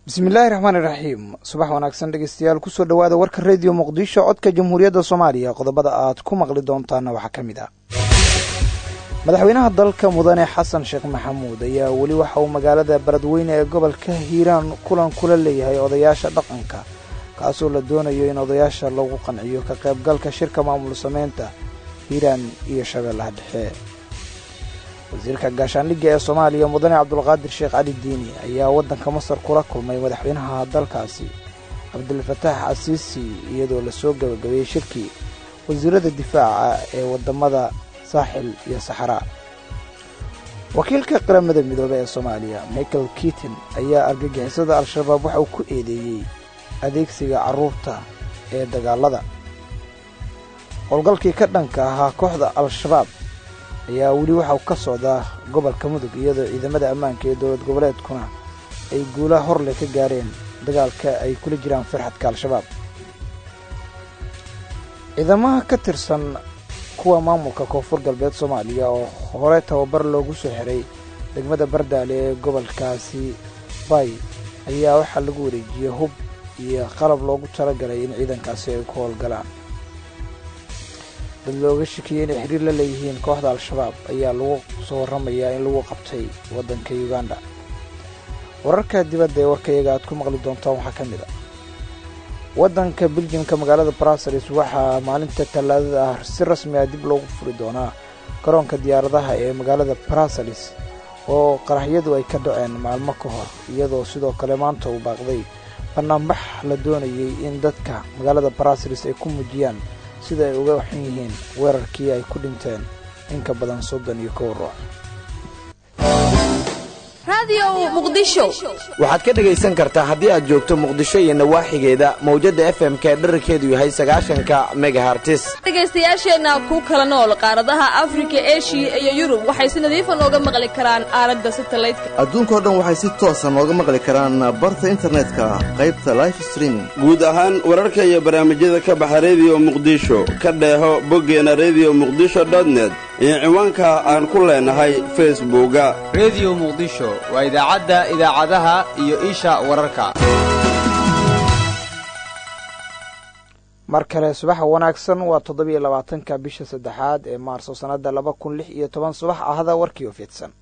bismillaahi raxmaani raxiim subax wanaagsan dhegeystayaal kusoo dhowaada warka rediyo muqdisho codka jamhuuriyadda soomaaliya qodobada aad ku maqli doontaana waxaa ka mid ah madaxweynaha dalka mudane xasan sheekh maxamuud ayaa weli waxa uu magaalada beledweyne ee gobolka hiiraan kulan kula leeyahay odayaasha dhaqanka kaasoo la doonayo in odayaasha lagu qanciyo ka qaybgalka shirka maamul samaynta hiiraan iyo shabeellaha dhexe wasiirka gaashaandhigga ee soomaaliya mudane cabdulqaadir sheekh cali diini ayaa waddanka masar kula kulmay madaxweynaha dalkaasi cabdilfataax casiisi iyadoo lasoo gabagabeeyey shirkii wasiirada difaaca ee waddamada saaxil iyo saxaraa wakiilka qaramada midoobe ee soomaaliya michael kiitin ayaa argagixisada al-shabaab waxa uu ku eedeeyey adeegsiga carruurta ee dagaalada howlgalkii ka dhanka ahaa kooxda al-shabaab ayaa weli waxauu ka socdaa gobolka mudug iyadoo ciidamada ammaanka ee dowlad goboleedkuna ay guulaha horle ka gaareen dagaalka ay kula jiraan farxadka al-shabaab ciidamaha ka tirsan kuwa maamulka koonfur galbeed soomaaliya oo hore tababar loogu soo xiray degmada bardaale ee gobolkaasi bay ayaa waxaa lagu wareejiyey hub iyo qalab loogu talagalay in ciidankaasi ay ku howlgalaan dad looga shakiyey inay xiriir la leeyihiin kooxda al-shabaab ayaa lagu soo warramayaa in lagu qabtay waddanka uganda wararka dibadda ee warkayaga aad ku maqli doontaan waxaa ka mid a waddanka biljimka magaalada bruseles waxaa maalinta tallaadada ah si rasmi ah dib loogu furi doonaa garoonka diyaaradaha ee magaalada bruseles oo qaraxyadu ay ka dhaceen maalmo ka hor iyadoo sidoo kale maanta uu baaqday bannaanbax la doonayay in dadka magaalada bruseles ay ku muujiyaan sida ay uga waxan yihiin weerarkii ay ku dhinteen in ka badan soddon iyo kow ruux waxaad ka dhegaysan kartaa haddii aad joogto muqdisho iyo nawaaxigeeda mawjadda f m ka dherarkeedu yahay sagaashanka megahartis dhegaystayaasheenna ku kala nool qaaradaha afrika eshiya iyo yurub waxay si nadiifa nooga maqli karaan aalada satalaydka adduunkao dhan waxay si toosa nooga maqli karaan barta internetka qaybta life streaming guud ahaan wararka iyo barnaamijyada ka baxa rediyo muqdisho ka dheeho boggeena rediyo muqdisho dotnet iyo ciwaanka aan ku leenahay facebooka rediyo muqdisho waa idaacadda idaacadaha iyo isha wararka mar kale subaxa wanaagsan waa toddobiyo labaatanka bisha saddexaad ee maarso sannadda laba kun lix iyo toban subax ahda warkii oo fidsan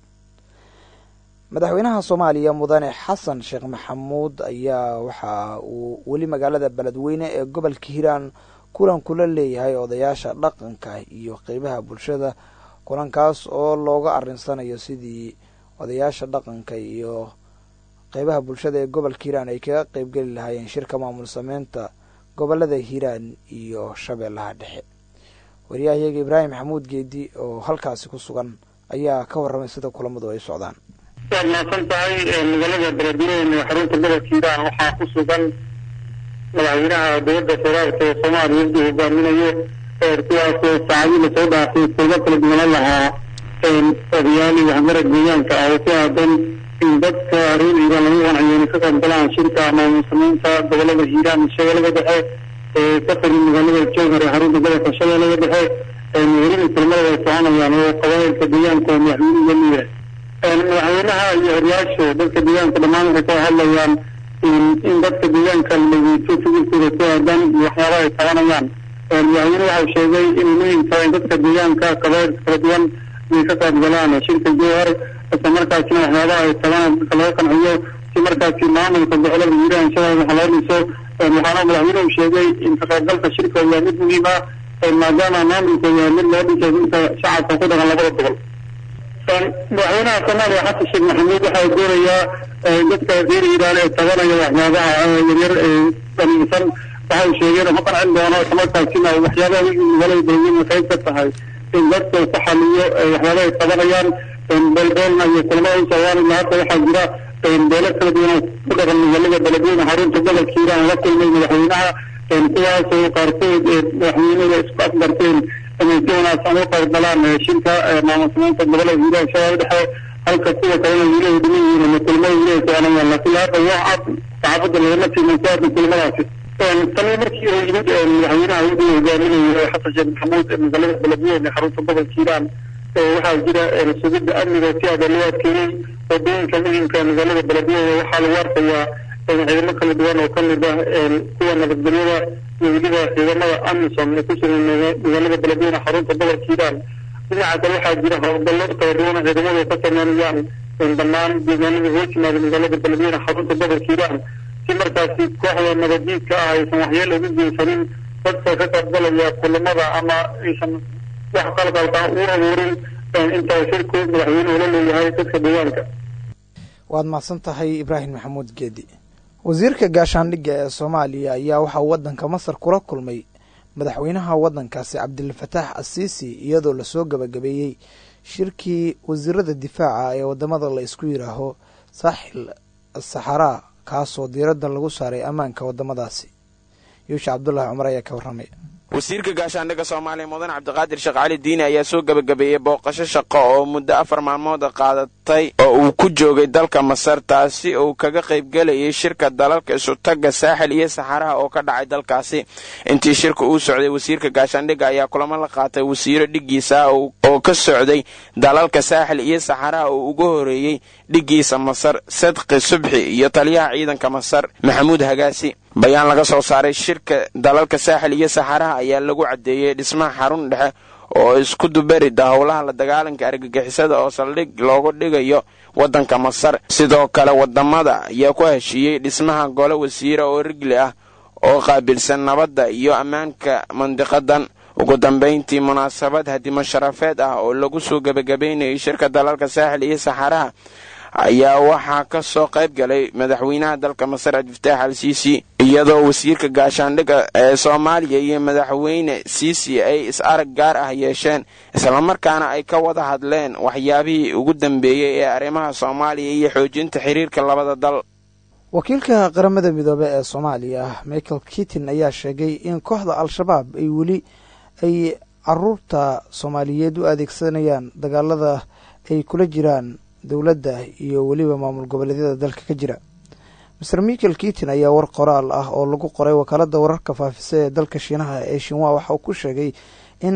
madaxweynaha soomaaliya mudane xasan sheekh maxamuud ayaa waxa uu weli magaalada beledweyne ee gobolka hiiraan kulan kula leeyahay odayaasha dhaqanka iyo qeybaha bulshada kulankaas oo looga arinsanayo sidii odayaasha dhaqanka iyo qeybaha bulshada ee gobolka hiiraan ay kaga qeybgeli lahaayeen shirka maamul sameynta gobolada hiiraan iyo shabeellaha dhexe wariyahayaga ibraahim maxamuud geedi oo halkaasi ku sugan ayaa ka warramay sida kulamadu ay socdaan waad mahadsan tahay magaalada beledweyne xarunta gobolka hiiraan waxaa ku sugan madaxweynaha dowladda federaalka ee soomaaliya uu hogaaminayo kuwaasoo saacadii lasoo dhaafay kulmo kala duwanan lahaa odayaal iyo waxmarad deegaanka ah oo ku aadan in dadka reer hiiraan lagu qanciyo inay ka qayb galaan shirka maamul samaynta gobolada hiiraan iyo shabeellada dhexe ee ka xiran magaalada jowhar ee xarunta gobolka shabeellada dhexe welina kulmada ay soconayaan oo qabaayilka deegaanka oo madaxweynuhu leeyahay madaxweynaha iyo horyaashu dadka deegaanka dhammaan waxay ka hadlayaan in dadka deegaanka la dhegeysto fikirkooda ku aadan iyo waxyaabaha ay qabanayaan madaxweyne waxau sheegay inay muhiim tahay in dadka deegaanka qabaayilka kala duwan inay ka qayb galaan shirka jowhar isla markaasina waxyaabaha ay qabaan dadka laga qanciyo si markaasi maamulka gobolada hiiraan shabeelle waxa loo dhiso waxaana madaxweynuhu sheegay in ka qaybgalka shirka waa mid muhiim ah maadaama maamulka waa mid loo dhisay inta shacabka ku dhaqan labada gobol madaxweynaha soomaaliya xasan sheekh maxamuud waxa uu doonayaa dadka reer hiiraan ee tabanaya waxyaabaha yaryar ee dhaliinsan waxa uu sheegay inuu ku qancin doono islamarkaasina waxyaabaha wixii magaalada beledweyne qayb ka tahay in dadka uu ku xaliyo waxyaabaha ay qabanayaan beelbeelna iyo kulamada u socdaan ilaa hadda waxaa jira beelo kala duwan oo ku dhaqan magaalada beledweyne xarunta gobolka hiiraan la kulmay madaxweynaha kuwaasoo qaarkood madaxweynada isku afgarteen inay si wanaagsan u qayb galaan shirka maamul samaynta gobolada hiiraan shabeelle dhexe halka kuwa kalena wiilaha dhiman yihiin ama kulmada wiilaha soconayaan laakiin hadda waa cad saxaafadda lagama tiiman ku aadan kulmadaasi tani markii uu yimid madaxweynaha uu hogaaminayo xasan sheekh maxamuud ee magaalada beledweyne ee xarunta gobolka hiiraan waxaa jira sugidda amniga si aada loo adkeeyey wadooyinka muhimka magaalada beledweyne waxaa lagu arkayaa ciidamo kala duwan oo ka mid ah kuwa nabadgelyada iyo weliba ciidamada amisom ee ku sugan magaalada beledweyne xarunta gobolka hiiraan dhinaca kale waxaa jira howlgallo kala duwan ciidamadu ka sameynayaan dhammaan deegaanada hoos yimaada magaalada beledweyne xarunta gobolka hiiraan si markaasi kooxda nabaddiidka ah aysan waxyeelo ugu geysanin dadka ka qaybgalaya kulamada ama aysan wax qalqalka u abuurin intaa shirku madaxweynuhu la leeyahay dadka deegaanka waad mahadsan tahay ibraahim maxamuud geedi wasiirka gaashaandhigga ee soomaaliya ayaa waxaa waddanka masar kula kulmay madaxweynaha waddankaasi cabdilfataax asiisi iyadoo lasoo gabagabeeyey shirkii wasiirada difaaca ee wadamada la isku yidhaaho saaxil saxaraa kaasoo diiradda lagu saaray ammaanka wadamadaasi yuusha cabdulaahi cumar ayaa ka warramay wasiirka gaashaandhigga soomaaliya mudan cabdiqaadir sheekh cali diini ayaa soo gebagabeeyey booqasho shaqo oo muddo afar maalmood qaadatay oo uu ku joogay dalka masar taasi uu kaga qaybgelayay shirka dalalka isutagga saaxil iyo saxaraha oo ka dhacay dalkaasi intii shirka uu socday wasiirka gaashaandhigga ayaa kulamo la qaatay wasiiro dhiggiisa oo ka socday dalalka saaxil iyo saxaraha oo ugu horeeyey dhiggiisa masar sadqi subxi iyo taliyaha ciidanka masar maxamuud hagaasi bayaan laga soo saaray shirka dalalka saaxil iyo saxaraha ayaa lagu caddeeyey dhismaha xarun dhexe oo isku dubarida howlaha la dagaalanka argagixisada oo saldhig loogu dhigayo waddanka masar sidoo kale wadamada ayaa ku heshiiyey dhismaha gole wasiira oo rigli ah oo qaabilsan nabadda iyo ammaanka mandiqadan ugu dambayntii munaasabad hadimo sharafeed ah oo lagu soo gebagabaynayay shirka dalalka saaxil iyo saxaraha ayaa waxaa ka soo qayb galay madaxweynaha dalka masar cabdifataax al siisi iyadoo wasiirka gaashaandhigga ee soomaaliya iyo madaxweyne siisi ay is arag gaar ah yeesheen islamarkaana ay ka wada hadleen waxyaabihii ugu dambeeyey ee arrimaha soomaaliya iyo xoojinta xiriirka labada dal wakiilka qaramada midoobe ee soomaaliya michael kitin ayaa sheegay in kooxda al-shabaab ay weli ay caruurta soomaaliyeed u adeegsanayaan dagaalada ay kula jiraan dowladda iyo weliba maamul goboleedyada dalka ka jira master michael kitin ayaa war qoraal ah oo lagu qoray wakaalada wararka faafisa ee dalka shiinaha ee shinwa waxa uu ku sheegay in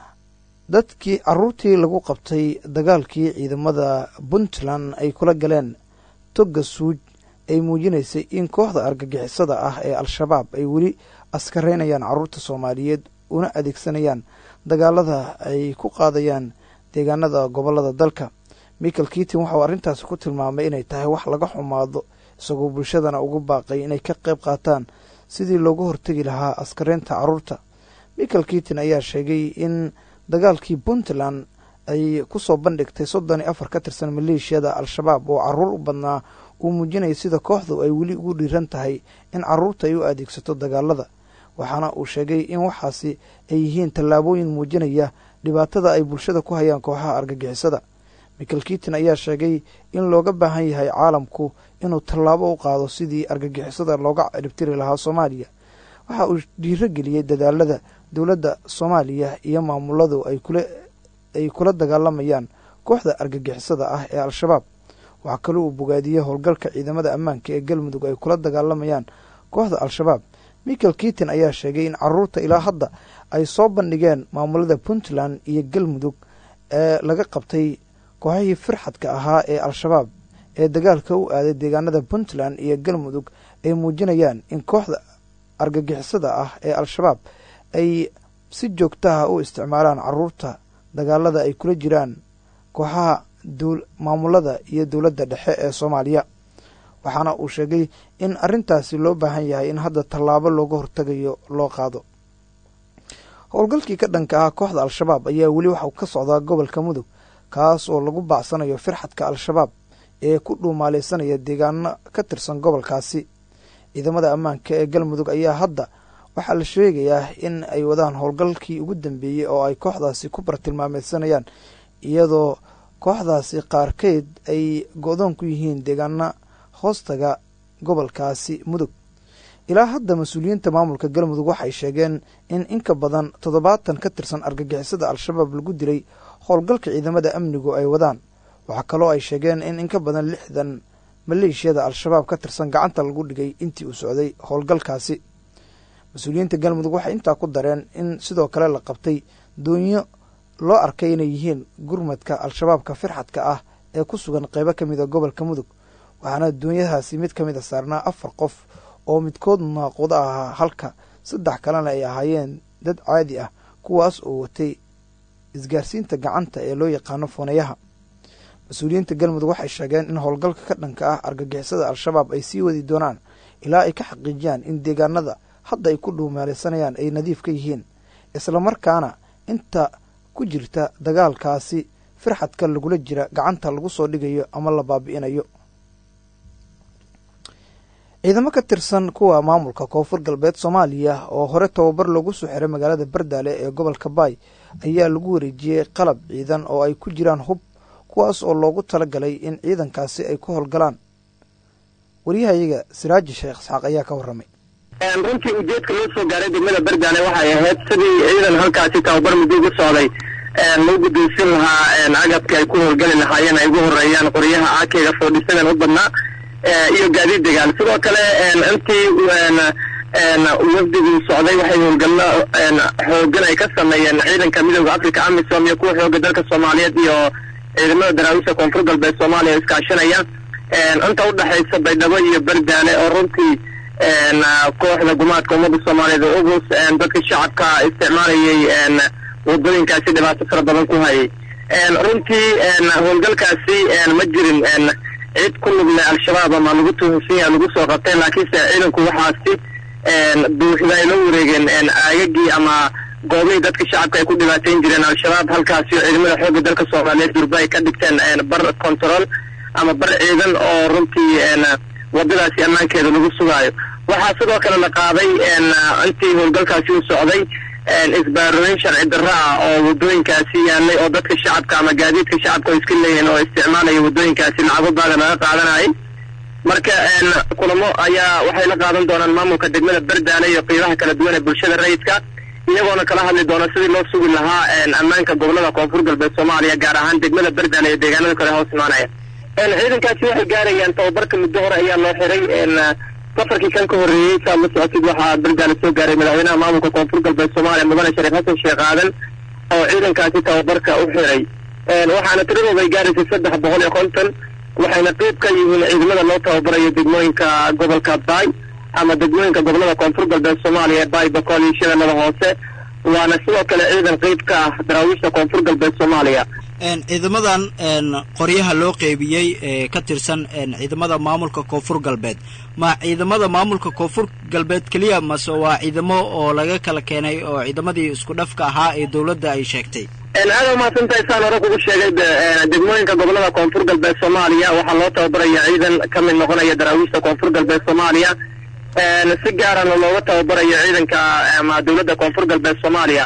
dadkii caruurtii lagu qabtay dagaalkii ciidamada puntland ay kula galeen toga suuj ay muujinaysay in kooxda argagixisada ah ee al-shabaab ay weli askareynayaan caruurta soomaaliyeed una adeegsanayaan dagaalada ay ku qaadayaan deegaanada gobolada dalka michael kitin waxauu arrintaasi ku tilmaamay inay tahay wax laga xumaado isagoo bulshadana ugu baaqay inay ka qayb qaataan sidii loogu hortegi lahaa askareynta caruurta michael kitin ayaa sheegay in dagaalkii puntland ay kusoo bandhigtay soddon iyo afar ka tirsan maleeshiyada al-shabaab oo caruur u badnaa uu muujinaya sida kooxdu ay weli ugu dhiiran tahay in caruurta ay u adeegsato dagaalada waxaana uu sheegay in waxaasi ay yihiin tallaabooyin muujinaya dhibaatada ay bulshada ku hayaan kooxaha argagixisada michael kitin ayaa sheegay in looga baahan yahay caalamku inuu tallaabo u qaado sidii argagixisada looga ciribtiri lahaa soomaaliya waxa uu dhiiro geliyey dadaalada dowladda soomaaliya iyo maamuladu ay kula dagaalamayaan kooxda argagixisada ah ee al-shabaab waxaa kaloo uu bogaadiyey howlgalka ciidamada ammaanka ee galmudug ay kula dagaalamayaan kooxda al-shabaab michael kitin ayaa sheegay in caruurta ilaa hadda ay soo bandhigeen maamulada puntland iyo galmudug ee laga qabtay kooxihii firxadka ahaa ee al-shabaab ee dagaalka u aaday deegaanada puntland iyo galmudug ay muujinayaan in kooxda argagixisada ah ee al-shabaab ay si joogtaha u isticmaalaan caruurta dagaalada ay kula jiraan kooxaha maamulada iyo dowladda dhexe ee soomaaliya waxaana uu sheegay in arrintaasi loo baahan yahay in hadda tallaabo looga hortagayo loo qaado howlgalkii ka dhanka ah kooxda al-shabaab ayaa weli waxau ka socdaa gobolka mudug kaas oo lagu baacsanayo firxadka al-shabaab ee ku dhuumaaleysanaya deegaano ka tirsan gobolkaasi ciidamada ammaanka ee galmudug ayaa hadda waxaa la sheegayaa in ay wadaan howlgalkii ugu dambeeyey oo ay kooxdaasi ku bartilmaameysanayaan iyadoo kooxdaasi qaarkeed ay go-doon ku yihiin deegaana hoostaga gobolkaasi mudug ilaa hadda mas-uuliyiinta maamulka galmudug waxay sheegeen in inka badan toddobaatan ka tirsan argagixisada al-shabaab lagu dilay howlgalka ciidamada amnigu ay wadaan waxaa kaloo ay sheegeen in inka badan lixdan maleeshiyada al-shabaab ka tirsan gacanta lagu dhigay intii uu socday howlgalkaasi mas-uuliyiinta galmudug waxay intaa ku dareen in sidoo kale la qabtay doonyo loo arkay inay yihiin gurmadka al-shabaabka firxadka ah ee ku sugan qeybo ka mida gobolka mudug waxaana doonyahaasi mid ka mid a saarnaa afar qof oo midkood naaqudo ahaa halka saddex kalena ay ahaayeen dad caadi ah kuwaas oo watay isgaarsiinta gacanta ee loo yaqaano foonayaha mas-uuliyiinta galmudug waxay sheegeen in howlgalka ka dhanka ah argagixisada al-shabaab ay sii wadi doonaan ilaa ay ka xaqiijiyaan in deegaanada hadda ay ku dhuumaalaysanayaan ay nadiif ka yihiin islamarkaana inta ku jirta dagaalkaasi firxadka lagula jira gacanta lagu soo dhigayo ama la baabi'inayo ciidamo ka tirsan kuwa maamulka koonfur galbeed soomaaliya oo hore tababar loogu soo xiray magaalada bardaale ee gobolka baay ayaa lagu wareejiyey qalab ciidan oo ay ku jiraan hub kuwaas oo loogu talagalay in ciidankaasi ay ku howlgalaan waryahayaga siraaji sheekh isxaaq ayaa ka warramay runtii ujeedka loo soo gaaray degmada bardaale waxay ahayd sidii ciidan halkaasi tababar muddo ugu socday loo gudaysan lahaa agabka ay ku howlgali lahaayeen ay ugu horeeyaan qoryaha aakeyga foodhisadan u badnaa iyo gaadiid degaan sidoo kale intii wafdigu socday waxay howlgallo xoogan ay ka sameeyeen ciidanka midooda africa amisom iyo kuwa xooga dalka soomaaliyeed iyo ciidamada daraawiisha koonfur galbeed soomaaliya iskaashanaya inta udhexaysa baydhabo iyo bardaale oo runtii kooxda gumaadka ummadda soomaaliyeed oo ugus dadka shacabka isticmaalayay wadooyinkaasi dhibaato fara badan ku hayay runtii howlgalkaasi ma jirin cid ku lugle al-shabaab ama lagu tuhunsan yaha lagu soo qabteen laakiinse ciidanku waxaasi buuxda ay la wareegeen aagagii ama goobihii dadka shacabka ay ku dhibaateyn jireen al-shabaab halkaasi oo ciidamada xoogga dalka soomaaliyeed durba ay ka dhigteen bar control ama bar ciidan oo runtii wadadaasi ammaankeeda lagu sugaayo waxaa sidoo kale la qaaday intii howlgalkaasi u socday isbaarooyin sharci darro ah oo wadooyinkaasi yaalay oo dadka shacabka ama gaadiidka shacabka oo iska leeyihiin oo isticmaalaya wadooyinkaasi lacago baada laga qaadanayay marka kulamo ayaa waxay la qaadan doonaan maamulka degmada bardaale iyo qiibaha kala duwan ee bulshada rayidka iyagoona kala hadli doona sidii loo sugi lahaa ammaanka gobolada koonfur galbeed soomaaliya gaar ahaan degmada bardaale iyo deegaanada kale hoos imaanaya ciidankaasi waxay gaarayaan tababarka muddo hore ayaa loo xiray safarkii kan ka horreeyey saad la socotid waxaa bardaale soo gaaray madaxweynaha maamulka koonfur galbeed soomaaliya mudane shariif xasan sheekh aadan oo ciidankaasi tababarka u xiray waxaana tiradooda ay gaaraysay saddex boqol iyo konton waxayna qeyb ka yihiin ciidamada loo tababarayo degmooyinka gobolka baay ama degmooyinka gobolada koonfur galbeed soomaaliya ee baay bakool iyo shabeellada hoose waana sidoo kale ciidan qeyb ka ah daraawiishta koonfur galbeed soomaaliya ciidamadan qoryaha loo qeybiyey ee ka tirsan ciidamada maamulka koonfur galbeed ma ciidamada maamulka koonfur galbeed keliya mase waa ciidamo oo laga kala keenay oo ciidamadii isku dhafka ahaa ee dowladda ay sheegtay aada umahadsantahay saan hore kugu sheegay degmooyinka gobolada koonfur galbeed soomaaliya waxaa loo tababaraya ciidan ka mid noqonaya daraawiishta koonfur galbeed soomaaliya si gaarana looga tababarayo ciidanka ama dowladda koonfur galbeed soomaaliya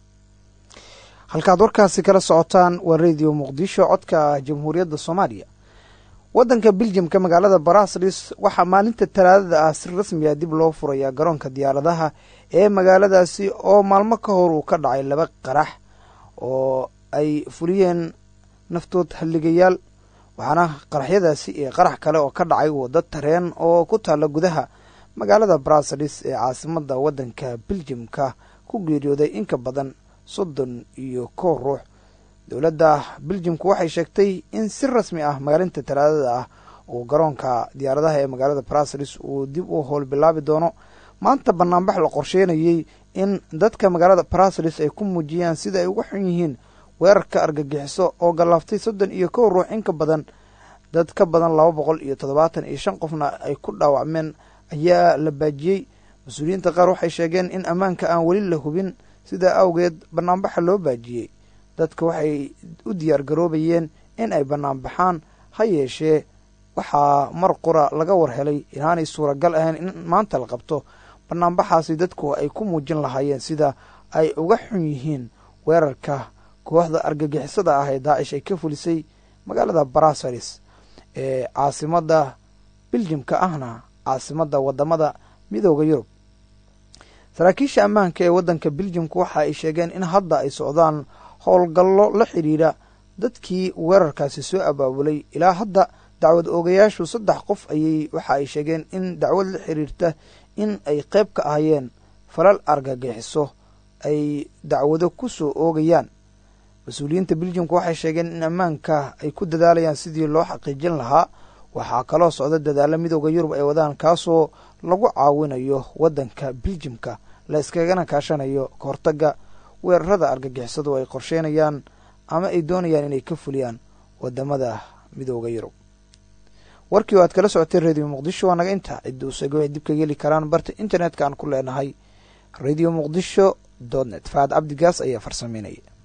halkaad warkaasi kala socotaan waa radio muqdisho codka jamhuuriyadda soomaaliya waddanka biljamka magaalada baraslis waxaa maalinta talaadada ah si rasmiya dib loo furayaa garoonka diyaaradaha ee magaaladaasi oo maalmo ka hor uu ka dhacay laba qarax oo ay fuliyeen naftood halligayaal waxaana qaraxyadaasi iyo qarax kale oo ka dhacay waddo tareen oo ku taalla gudaha magaalada baraslis ee caasimada waddanka biljamka ku geeriyooday inka badan soddon iyo kow ruux dowladda biljamku waxay sheegtay in si rasmi ah maalinta talaadada ah uu garoonka diyaaradaha ee magaalada braslis uu dib u howlbilaabi doono maanta banaanbax la qorsheynayey in dadka magaalada braslis ay ku muujiyaan sida ay uga xun yihiin weerarka argagixiso oo gallaaftay soddon iyo kow ruux in ka badan dad ka badan laba boqol iyo toddobaatan iyo shan qofna ay ku dhaawacmeen ayaa la baajiyey mas-uuliyiinta qaar waxay sheegeen in ammaanka aan weli la hubin sidaa awgeed banaanbaxa loo baajiyey dadka waxay u diyaar garoobayeen in ay banaanbaxaan ha yeeshee waxaa mar qura laga war helay inaanay suuragal ahayn in maanta la qabto banaanbaxaasi dadku ay ku muujin lahaayeen sida ay uga xun yihiin weerarka kooxda argagixisada ah ee daacish ay ka fulisay magaalada brassaris ee caasimada biljimka ahna caasimada wadamada midooda yurub saraakiisha ammaanka ee waddanka biljimku waxa ay sheegeen in hadda ay socdaan howlgallo la xidhiidha dadkii weerarkaasi soo abaabulay ilaa hadda dacwad oogayaashu saddex qof ayay waxa ay sheegeen in dacwad la xidhiirta in ay qayb ka ahayeen falal argagixiso ay dacwado ku soo oogayaan mas-uuliyiinta biljimka waxay sheegeen in ammaanka ay ku dadaalayaan sidii loo xaqiijin lahaa waxaa kaloo socda dadaalo midooda yurub ay wadaan kaasoo lagu caawinayo waddanka biljimka la iskagana kaashanayo kahortagga weerarada argagixisadu ay qorsheynayaan ama ay doonayaan inay ka fuliyaan wadamada midooda yurub warkii oo aad kala socotay radio muqdisho waa naga intaa cidda usego ay dib kaga heli karaan barta internetka aan ku leenahay radio muqdisho dot net faad cabdigaas ayaa farsameynaya